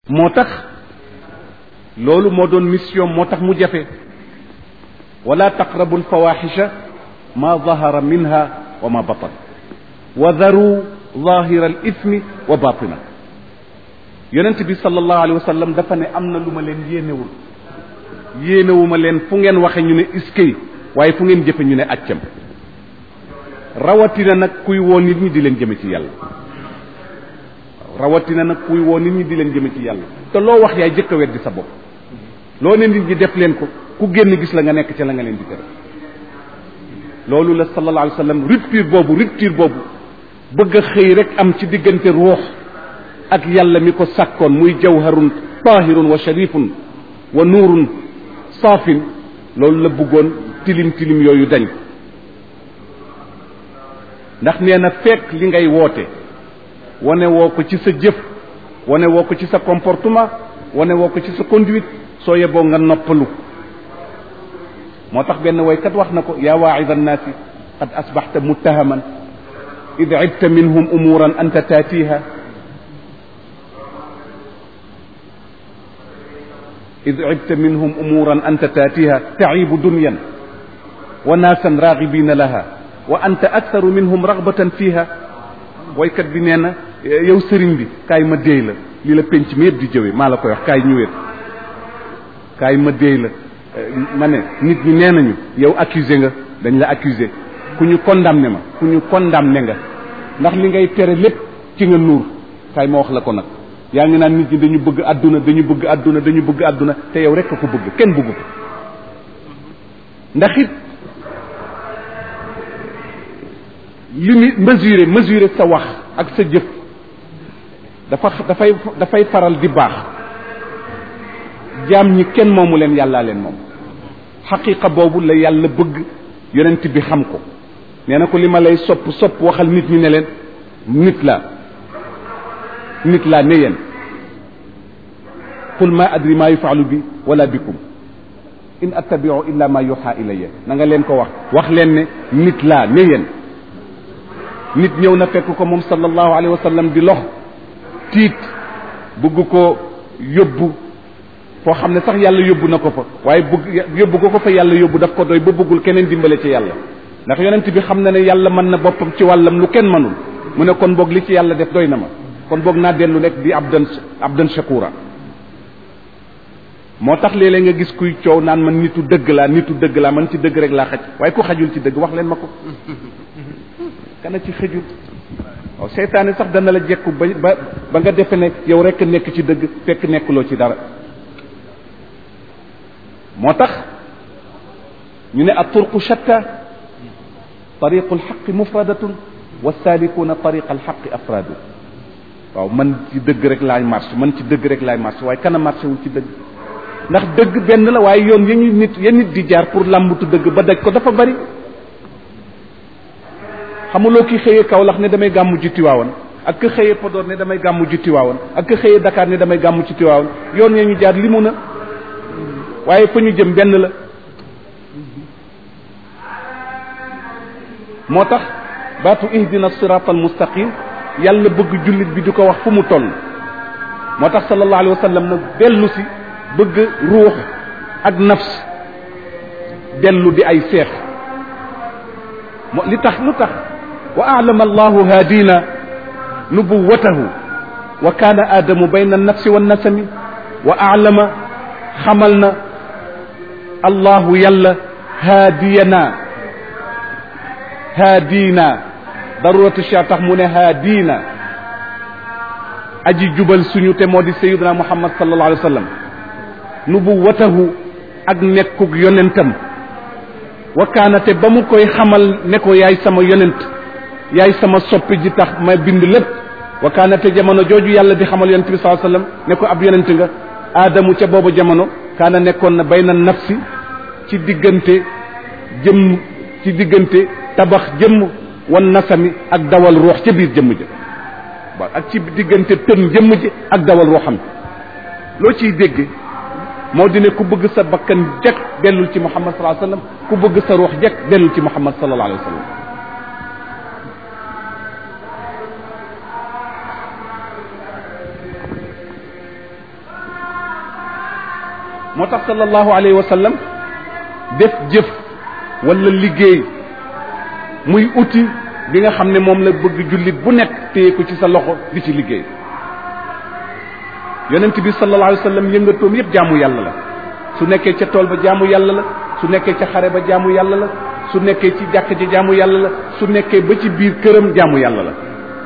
moo tax loolu moo doon mission moo tax mu jafe wala taqrabu alfawaxisha ma zahara minha wa ma batan wa daru zahira alismi wa batina yonent bi sallallahu alayhi wa sallam dafa ne am na lu ma leen yéenewul yéenewuma leen fu ngeen waxe ñu ne iskay waaye fu ngeen jëfe ñu ne accam rawatina nag kuy woo nit ñi di leen jëme ci yàlla rawatina nag kuy woo nit ñi di leen jëme ci yàlla te loo wax yaay jëkk a weddi sa bopp loo ne nit ñi def leen ko ku génn gis la nga nekk ca la nga leen di tere loolu la sallallahu alayhi wa sallam rupture boobu rupture boobu bëgg a xëy rek am ci diggante ruux ak yàlla mi ko sàkkoon muy jawharun tahirun wa sharifun wa nuurun saafin loolu la bëggoon tilim tilim yooyu dañ ndax nee na fekk li ngay woote wane woo ko ci sa jëf wane woo ko ci sa comportement wane woo ko ci sa conduite soo yeboo nga noppalu moo tax benn waykat wax na ko yaa waaida annaasi qad asbaxta muttahaman id ibta minhum umuran anta taatiha id ibta minhum umuran anta taatiha taibu dunyan wa naasan raagibina laha wa anta aktharu minhum ragbatan fiha waykat bi nee na yow sëriñ bi kaay ma déey la li la penc mi yëpp di jëwe maa la koy wax kaay ñëwet kaay ma déey la ma ne nit ñi nee nañu yow accusé nga dañ la accusé ku ñu condamné ma ku ñu condamné nga ndax li ngay tere lépp ci nga nuur kaay ma wax la ko nag yaa ngi naan nit ñi dañu bëgg àdduna dañu bëgg àdduna dañu bëgg àdduna te yow rek a ko bëgg kenn bëggu ko ndax it li mu mesurer mesurer sa wax ak sa jëf dafa dafay dafay faral di baax jaam ñi kenn moomu leen yàllaa leen moom xaqiqa boobu la yàlla bëgg yonent bi xam ko nee na ko li ma lay sopp sopp waxal nit ñi ne leen nit laa nit laa ne yéen qul ma adri ma yufaalu bi wala bikum in attabiu illa ma yuxa ilayya na nga leen ko wax wax leen ne nit laa ne yéen nit ñëw na fekk ko moom sallallahu alayhi wa sallam di lox tiit bëgg ko yóbbu foo xam ne sax yàlla yóbbu na ko fa waaye bëgg yóbbu ko ko fa yàlla yóbbu daf ko doy ba bëggul keneen dimbale ci yàlla ndax yonent bi xam na ne yàlla mën na boppam ci wàllam lu kenn mënul mu ne kon boog li ci yàlla def doy na ma kon boog naa dellu rek di abdan abdan shakura moo tax léeg-léeg nga gis kuy coow naan man nitu dëgg laa nitu dëgg laa man ci dëgg rek laa xaj waaye ku xajul ci dëgg wax leen ma ko kana ci xëjul waaw seytaane sax dana la jekku ba ba ba nga defe ne yow rek nekk ci dëgg fekk nekkuloo ci dara moo tax ñu ne at turqu shatta tariqu alxaqi mufradatun wa salikuna tariqa alxaqi afradu waaw man ci dëgg rek laay marche man ci dëgg rek laay marche waaye kana marché wul ci dëgg ndax dëgg benn la waaye yoon ya ñu nit ya nit di jaar pour làmbutu dëgg ba daj ko dafa bari xamuloo ki xëyee Kaolack ne damay gàmmu ji Tiwaawan ak ka xëyee Podor ne damay gàmmu ji Tiwaawan ak ka xëyee Dakar ne damay gàmmu ci Tiwaawan yoon ya ñu jaar limu na waaye fa ñu jëm benn la moo tax baatu ihdina sirata al mustaqim yàlla bëgg jullit bi di ko wax fu mu toll moo tax sallallahu alayhi wa sallam nag dellu si bëgg ruux ak nafs dellu di ay seex mo li tax lu tax wa alama allahu haadina nubuwatahu wa kaana aadamu bayna annafsi wannasami wa alama xamal na allahu yàlla haadiyana haadina daruratu sha tax mu ne haadina aji jubal suñu te moo di sayiduna muhammad sallallahu alayhi wa sallam nubuwatahu ak nekkug yonentam wa kaana te ba mu koy xamal ne ko yaay sama yonent yaay sama soppi ji tax ma bind lépp wa kaana te jamono jooju yàlla di xamal yonent bi sallallahu alayhi wa sallam ne ko ab yonent nga aadamu ca boobu jamono kaana nekkoon na bayna nafsi ci diggante jëmm ci diggante tabax jëmm wan nasami ak dawal ruux ca biir jëmm ja waaw ak ci diggante tën jëmm ji ak dawal ruuxam loo ciy dégg moo di ne ku bëgg sa bakkan jekk dellul ci muhammad sallallahu alayhi wa sallam ku bëgg sa ruux jekk dellul ci muhammad sallallahu alayhi wa sallam moo tax sallallahu alayhi wa sallam def jëf wala liggéey muy outil bi nga xam ne moom la bëgg jullit bu nekk téye ko ci sa loxo di ci liggéey yonent bi sallallahu alayhi wa sallam yëngatoom yépp jaamu yàlla la su nekkee ca tool ba jaamu yàlla la su nekkee ca xare ba jaamu yàlla la su nekkee ci jàkk ji jaamu yàlla la su nekkee ba ci biir këram jaamu yàlla la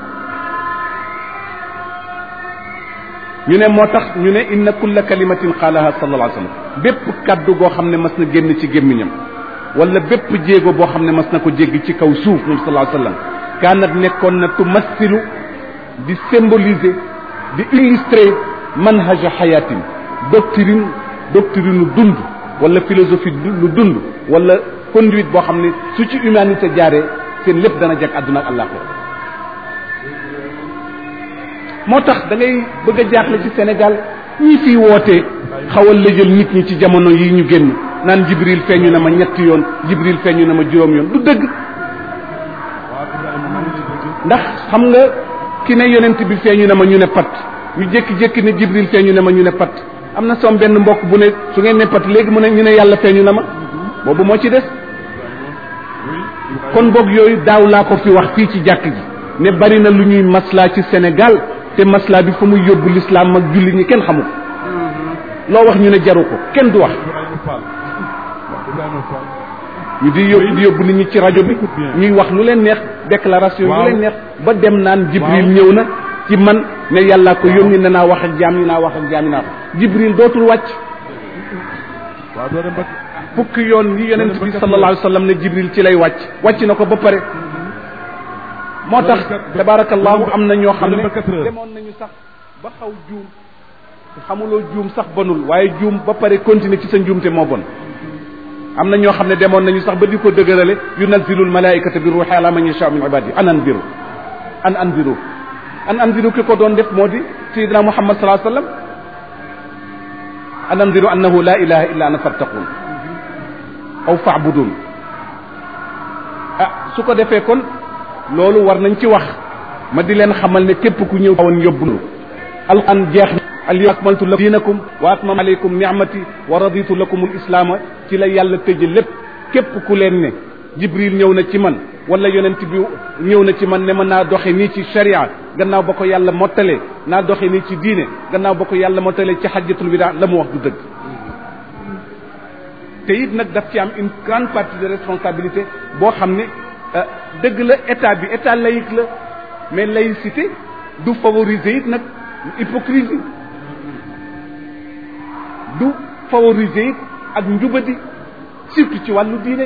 ñu ne moo tax ñu ne inna kulla kalimatin qaalaha sallallahu alayhi wa sallam bépp kaddu goo xam ne mas na génn ci gémmiñam wala bépp jéego boo xam ne mas na ko jéggi ci kaw suuf moom sallallahu alayhi wa sallam kaanat nekkoon na tumassilu di symboliser di illustrer manhaja xayaatin doctrine doctrine lu dund wala philosophie lu dund wala conduite boo xam ne su ci humanité jaaree seen lépp dana jag àdduna ak àllaaxira moo tax da ngay bëgg a jaaxle ci Sénégal ñi fiy wootee xawal lëjal nit ñi ci jamono yi ñu génn naan Jibril feeñu na ma ñetti yoon Jibril feeñu na ma juróom yoon du dëgg ndax xam nga ki ne yonent bi feeñu na ma ñu ne pat ñu jékki-jékki ne Jibril feeñu na ma ñu ne pat am na soom benn mbokk bu ne su ngeen ne pat léegi mu ne ñu ne yàlla feeñu na ma boobu moo ci des kon boog yooyu daaw laa ko fi wax fii ci jàkk ji ne bari na lu ñuy maslaa ci Sénégal te maslaa bi fa muy yóbbu lislaam ak jullit ñi kenn xamul loo wax ñu ne jaru ko kenn du wax ñu di yóbbu di yóbbu nit ñi ci rajo bi ñuy wax lu leen neex déclaration lu leen neex ba dem naan Jibril ñëw na ci man ne yàlla ko yónni ne naa wax ak jaam ñi naa wax ak jaam ñi naa ko Jibril dootul wàcc fukki yoon yi yonent bi sallallahu alayhi wa sallam ne Jibril ci lay wàcc wàcc na ko ba pare moo tax tabarakallahu am na ñoo xam ne demoon nañu sax ba xaw juum xamuloo juum sax bonul waaye juum ba pare continuer ci sa njuumte moo bon am na ñoo xam ne demoon nañu sax ba di ko dëgërale yunazzilu almalaikata bi ruuxi ala man yasha min ibadi an anziru an anziru an anziru ki ko doon def moo di sayidina muhammad sallallahu alayhi wa sallam an anziru annahu la ilaha illa ana fattaqun aw faabudun ah su ko defee kon loolu war nañ ci wax ma di leen xamal ne képp ku ñëw woon yóbbu alquran jeex na al yawma akmaltu lakum diinakum wa atmamtu alaykum ni'mati wa raditu lakum al islaama ci la yàlla tëje lépp képp ku leen ne jibril ñëw na ci man wala yonent bi ñëw na ci man ne ma naa doxe nii ci sharia gannaaw ba ko yàlla mottalee naa doxe nii ci diine gannaaw ba ko yàlla mottalee ci xajjatul wida la mu wax du dëgg te it nag daf ci am une grande partie de responsabilité boo xam ne dëgg la état bi état laïque la mais laïcité du favoriser it nag hypocrisie du favoriser it ak njubadi surtout ci wàllu diine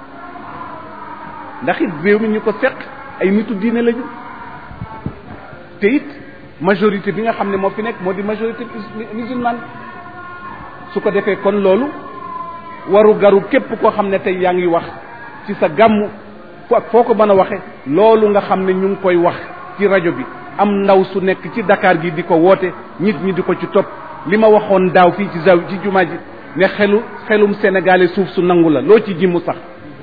ndax it réew mi ñu ko seq ay nitu diine lañu te it majorité bi nga xam ne moo fi nekk moo di majorité musulmane su ko defee kon loolu waru garu képp koo xam ne tey yaa ngi wax ci sa gàmmu foo ko mën a waxe loolu nga xam ne ñu ngi koy wax ci rajo bi am ndaw su nekk ci Dakar gi di ko woote nit ñi di ko ci topp li ma waxoon daaw fii ci zaw ci jumaa ji ne xelu xelum sénégalais suuf su nangu la loo ci ji mu sax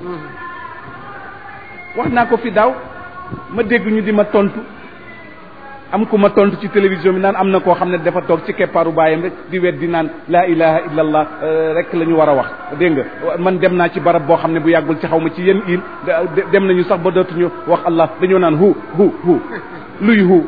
wax naa ko fi daaw ma dégg ñu di ma tontu am ku ma tontu ci télévision bi naan am na koo xam ne dafa toog ci keppaaru baayam rek di wet di naan laa ilaha illallah rek la ñu war a wax dégg nga man dem naa ci barab boo xam ne bu yàggul ci xaw ma ci yenn il dem nañu sax ba dootuñu wax allah dañoo naan hu hu hu luy hu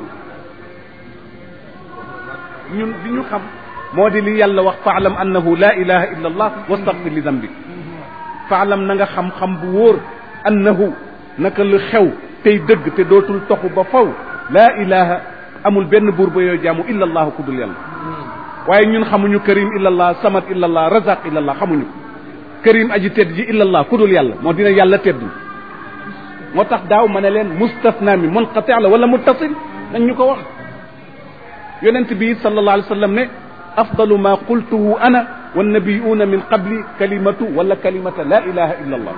ñun li ñu xam moo di li yàlla wax faalam annahu laa ilaha illallah wastaghfir li dambik faalam na nga xam-xam bu wóor annahu naka lu xew tey dëgg te dootul toxu ba faw laa ilaha amul benn buur ba yooyu jaamu illa allahu ku dul yàlla waaye ñun xamuñu karim illa allah samat illa allah razaq illa allah xamuñu karim aji tedd ji illa allah ku dul yàlla moo dina yàlla teddul moo tax daaw ma ne leen mustasna mi munqati la wala muttasil dañ ñu ko wax yonent bi sallallahu alayhi wa sallam ne afdalu ma qultuhu ana wannabiyuuna min qabli kalimatu wala kalimata la ilaha illa allah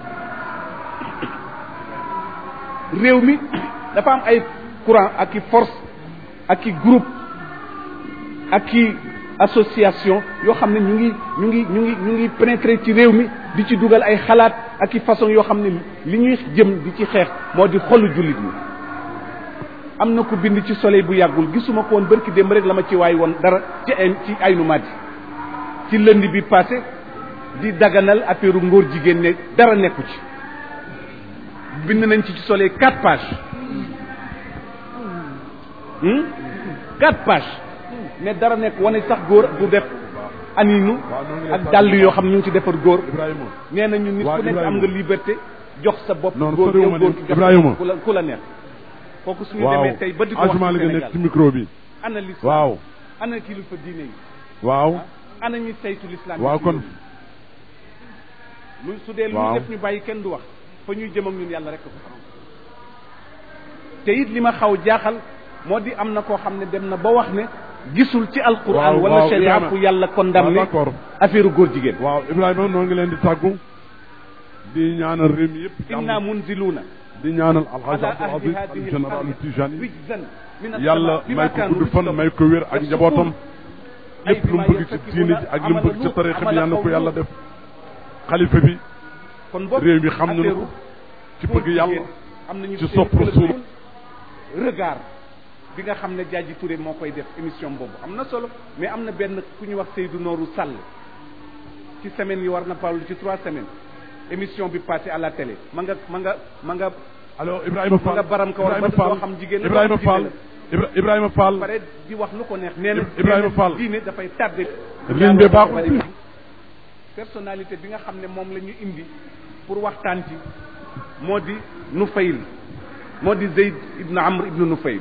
réew mi dafa am ay courant ak i force ak i groupe ak i association yoo xam ne ñu ngi ñu ngi ñu ngi ñu ngi pénétrer ci réew mi di ci dugal ay xalaat ak i façon yoo xam ne li ñuy jëm di ci xeex moo di xolu jullit ñi am na ku bind ci soleil bu yàggul gisuma ko woon bërki démb rek la ma ci waay woon dara ci ay ci aynu madi ci lënd bi passé di daganal affaire ngóor jigéen ne dara nekku ci bind nañ ci ci solee quatre pages quatre pages ne dara nekk wane sax góor du def aninu ak dàll yoo xam ñu ngi ci defar góor Ibrahima nee nañu nit ku nekk am nga liberté jox sa bopp Non, góor soriwuma yow góor ne- ki jox Ibrahima. ku la ku la neex kooku suñu waaw demee tey ba di ko wax ajuma ci li nga nekk Sénégal ci micro bi ana l'islam waaw ana kilifa diine yi waaw ana ñi saytu l'islam waaw ci kon réew mi. lu su dee lu waaw. ñu def ñu bàyyi kenn du wax fa ñuy jëm ak ñun yàlla rek ko xam te it li ma xaw jaaxal moo di am na koo xam ne dem na ba wax ne gisul ci alquran Waaw, wala waaw, sharia Ibrahima. fu yàlla waaw condamné d'accord affaire góor jigéen waaw Ibrahima noo ngi leen di tàggu di ñaanal réew mi yëpp inna munziluuna di ñaanal alxaaj ala Abdul ahli Aziz hadihi al général alqarya Tijani rijzan min yàlla as-samaa bima may ko kaanu gudd fan yafsuqun. may ko wér ak Yafsuqun. njabootam ay lépp lu mu bima bëgg ci yartakibuuna diine ji ak lu mu bëgg ci amala tarixa bi amala yàlla na ko qawmi yàlla def xalifa bi kon boog réew mi xam nañu affaire ko ci góor bëgg yàlla jigéen am nañu ci seen sopp club Rasul. regard bi nga xam ne Jaaji Touré moo koy def émission boobu am na solo mais am na benn ku ñu wax Seydou Nooru Sall ci semaine yi war na parlu ci trois semaines émission bi passé à la télé ma nga ma nga ma nga alors Ibrahima Fall nga baram ko war Ibrahima ba doo Fall xam jigéen la Ibrahima doo xam Fall Ibra- Ibrahima Fall pare di wax lu ko neex nee na Ibrahima nee na Fall. diine dafay tardé Ligne bi baaxul bari fii. bi. personnalité bi nga xam ne moom la ñu indi pour waxtaan ci moo di Nufayl moo di Zeyd ibnu Amr ibnu Nufayl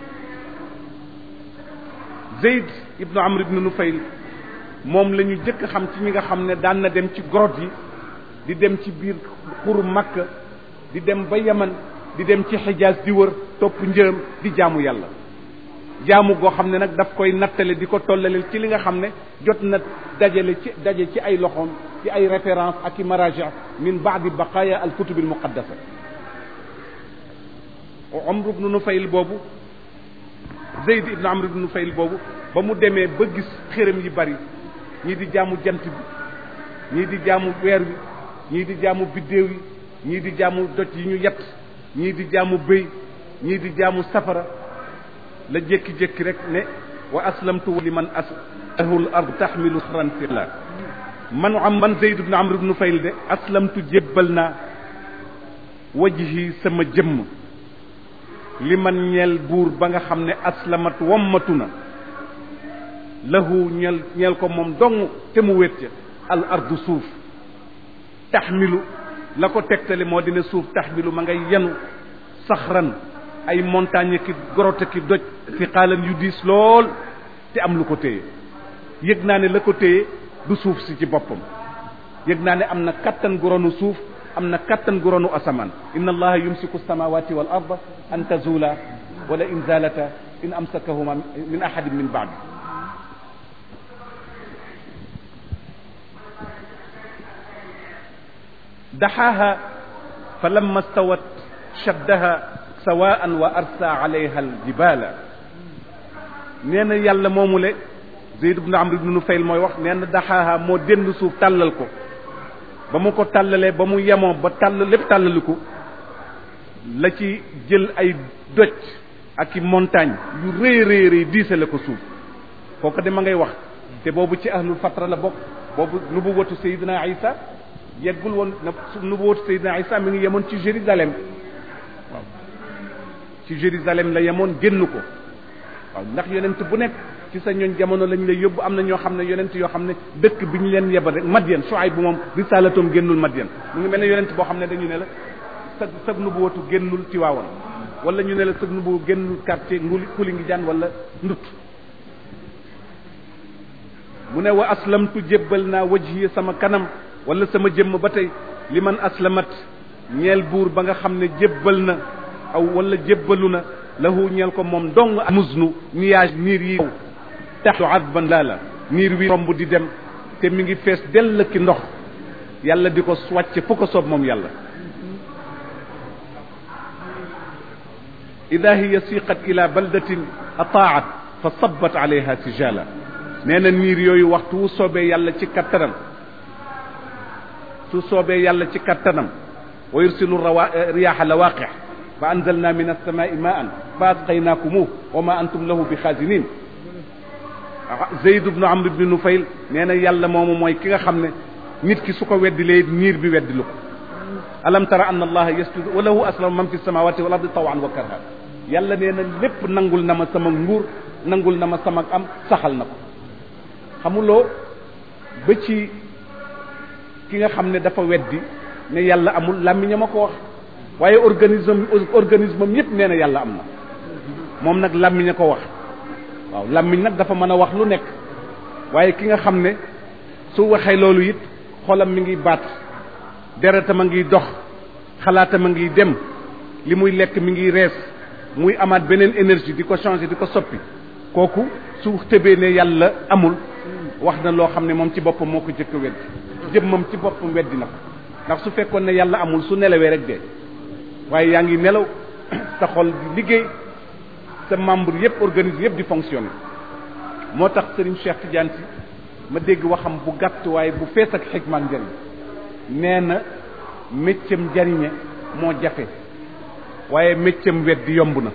Zeyd ibnu Amr ibnu Nufayl moom la ñu jëkk xam ci ñi nga xam ne daan na dem ci grotte yi di dem ci biir xuru Makka di dem ba Yaman di dem ci Xijaas di wër topp njërëm di jaamu yàlla jaamu goo xam ne nag daf koy nattale di ko tollaleel ci li nga xam ne jot na dajale ci daje ci ay loxoom ci ay référence ak i maraji min baadi baqaya al kutub al muqaddasa Amr ibnu Nufayl boobu Zeyd ibnu Amr ibnu Nufayl boobu ba mu demee ba gis xërëm yi bari ñii di jaamu jant bi ñii di jaamu weer wi ñii di jaamu biddéew yi ñii di jaamu doj yi ñu yett ñii di jaamu bëy ñii di jaamu safara la jékki-jékki rek ne wa aslamtu li man aslahul ard taxmilu xaran la man am man Zeyd ibn Amr ibn Nufayl de aslamtu jébbal naa wajhi sama jëmm li man ñeel buur ba nga xam ne aslamat wommatu na lahu ñeel ñeel ko moom dong te mu wét ca al ardu suuf taxmilu la ko tegtale moo dina suuf taxmilu ma ngay yenu saxran ay montagne ki grotte ki doj fi xaalan yu diis lool te am lu ko téye yëg naa ne la ko téye du suuf si ci boppam yëg naa ne am na kattan gu ronu suuf am na kattan gu ronu asamaan inna allaha yumsiku samawati wal arda an tazula wala in zalata in amsakahuma min ahadin min baadi daxaaha fa lamma stawat shaddaha sawaan wa arsa alayha aljibala nee na yàlla moomule Zeyd ibn Amr ibn Nufayl mooy wax nee na daxaaha moo dénd suuf tàllal ko ba mu ko tàllalee ba mu yemoo ba tàll lépp tàllaliku la ci jël ay doj ak i montagne yu rëy rëy rëy diisale ko suuf kooku de ma ngay wax te boobu ci ahlul fatra la bokk boobu nubuwatu Seydina Isa yeggul woon na nubuwatu Seydina Isa mi ngi yemoon ci Jérusalem waaw ci Jérusalem la yemoon génn ko waaw ndax yonent bu nekk ci sa ñooñ jamono lañ lay yóbbu am na ñoo xam ne yonent yoo xam ne dëkk bi ñu leen yebal rek Madian Shuayb bu moom risalatoom génnul Madian mu ngi mel ne yonent boo xam ne dañu ne la sag sag nubuwatu génnul Tiwaawan wala ñu ne la sag nubu génnul quartier nguli kuli ngi jaan wala ndut mu ne wa aslamtu jébbal naa wajhi sama kanam wala sama jëmm ba tey li man aslamat ñeel buur ba nga xam ne jébbal na aw wala jébbalu na lahu ñeel ko moom dong musnu nuage niir yi taxtu adban laa la niir wi romb di dem te mi ngi fees dell ki ndox yàlla di ko wàcce fu ko soob moom yàlla ida hiya siqat ila baldatin ataat fa sabat alayha sijala nee na niir yooyu waxtu wu soobee yàlla ci kattanam su soobee yàlla ci kattanam wa yursilu rawa riyaha lawaqix fa anzalna min alsamai maan fa asqaynakumuh wa ma antum lahu bi xaasinin Zayd ibnu Amr ibnu Nufayl nee na yàlla moomu mooy ki nga xam ne nit ki su ko weddilee niir bi weddilu ko alam tara anna allaha yasjudu wa lahu aslama man fi samawati wal ardi tawan wa karha yàlla nee na lépp nangul na ma sama nguur nangul na ma sama am saxal na ko xamuloo ba ci ki nga xam ne dafa weddi ne yàlla amul làmmiña ma ko wax waaye organisme organisme am yépp nee na yàlla am na moom nag làmmiña ko wax waaw làmmiñ nag dafa mën a wax lu nekk waaye ki nga xam ne su waxee loolu it xolam mi ngi baat deretam a ngi dox xalaatam a ngi dem li muy lekk mi ngi rees muy amaat beneen énergie di ko changer di ko soppi kooku su tëbee ne yàlla amul wax na loo xam ne moom ci boppam moo ko jëkk weddi jëmmam ci boppam weddi na ko ndax su fekkoon ne yàlla amul su nelawee rek de waaye yaa ngi nelaw sa xol di liggéey sa membre yépp organisme yépp di fonctionner moo tax Serigne Cheikh Tidiane si ma dégg waxam bu gàtt waaye bu fees ak xikmaan njëriñ nee na méccam jariñe moo jafe waaye méccam weddi yomb na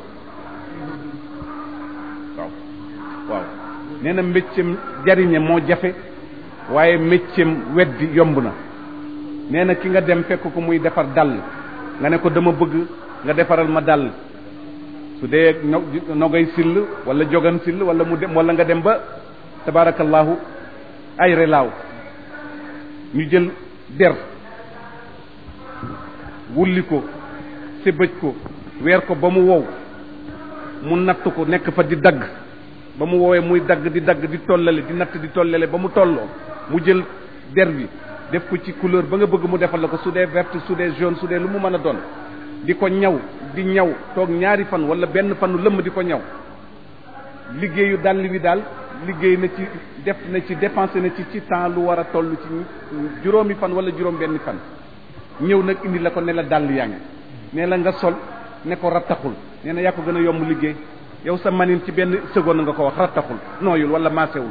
waaw waaw nee na méccam jariñe moo jafe waaye méccam weddi yomb na nee na ki nga dem fekk ko muy defar dàll nga ne ko dama bëgg nga defaral ma dàll su dee no nogay sill wala jogan sill wala mu dem wala nga dem ba tabarakallahu ay relaaw ñu jël der wulli ko sébëj ko weer ko ba mu wow mu natt ko nekk fa di dagg ba mu woowee muy dagg di dagg di tollale di natt di tollale ba mu tolloo mu jël der bi def ko ci couleur ba nga bëgg mu defal la ko su dee verte su dee jaune su dee lu mu mën a doon di ko ñaw di ñaw toog ñaari fan wala benn fanu lëmm di ko ñaw liggéeyu dàll wi daal liggéey na ci def na ci dépensé na ci ci temps lu war a toll ci juróomi fan wala juróom benni fan ñëw nag indi la ko ne la dàll yaa ngi ne la nga sol ne ko rattaxul nee na yaa ko gën a yomb liggéey yow sa manin ci benn seconde nga ko wax rattaxul nooyul wala maasewul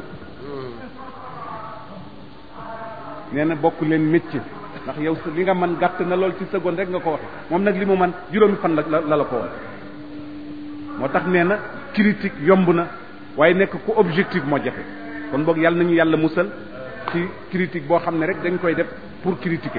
nee na bokk leen métier ndax yow li nga man gàtt na lool ci seconde rek nga ko waxe moom nag li mu man juróomi fan la la la ko woon moo tax nee na critique yomb na waaye nekk ku objectif moo jafe kon boog yàlla nañu yàlla musal ci critique boo xam ne rek dañ koy def pour critiquer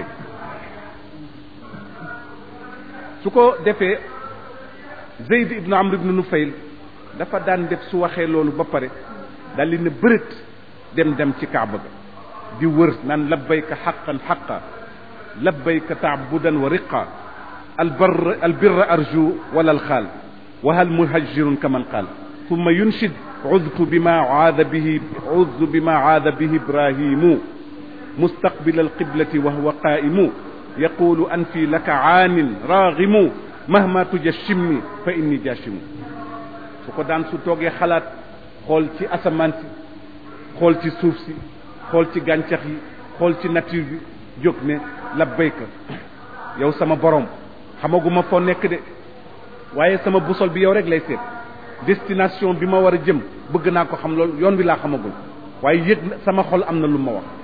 su ko defee Zayd ibnu Amr ibnu Nufayl dafa daan def su waxee loolu ba pare daal di ne bërët dem dem ci kaaba ga di wër naan labbayka xaqan xaqa labbayka taabudan wa riqa albar albirra arju wala alxaal wa hal muhajirun kaman qaal ثم ينشد عذت بما عاذ به عذت بما عاذ به إبراهيم مستقبل القبلة وهو قائم يقول أنفي لك عان راغم مهما تجشمني فإني جاشم su ko daan su toogee xalaat xool ci asamaan si xool ci suuf si xool ci gàncax yi xool ci nature bi jóg ne labbayka yow sama borom xamaguma foo nekk de waaye sama busol bi yow rek lay seet destination bi ma war a jëm bëgg naa ko xam loolu yoon bi laa xamagul waaye yëg na sama xol am na lu ma wax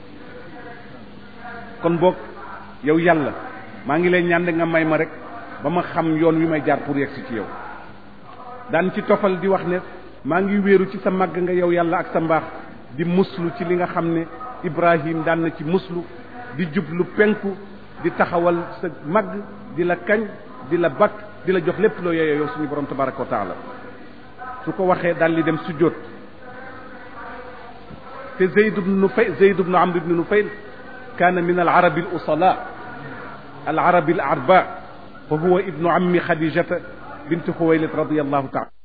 kon boog yow yàlla maa ngi lay ñaan nga may ma rek ba ma xam yoon wi may jaar pour yegsi ci yow daan ci tofal di wax ne maa ngi wéeru ci sa màgg nga yow yàlla ak sa mbaax di muslu ci li nga xam ne Ibrahim daan na ci muslu di jublu penku di taxawal sa màgg di la kañ di la bakk di la jox lépp loo yeyoo yow suñu borom tabaraka wa taala su ko waxee daal di dem sujjóot te Zayd ibn Nufayl Zayd ibn Amr ibn Nufayl kaana min al arabi al usala al arabi al arba fa huwa ibnu ammi Xadijata bint Xuwaylid radiyallahu taala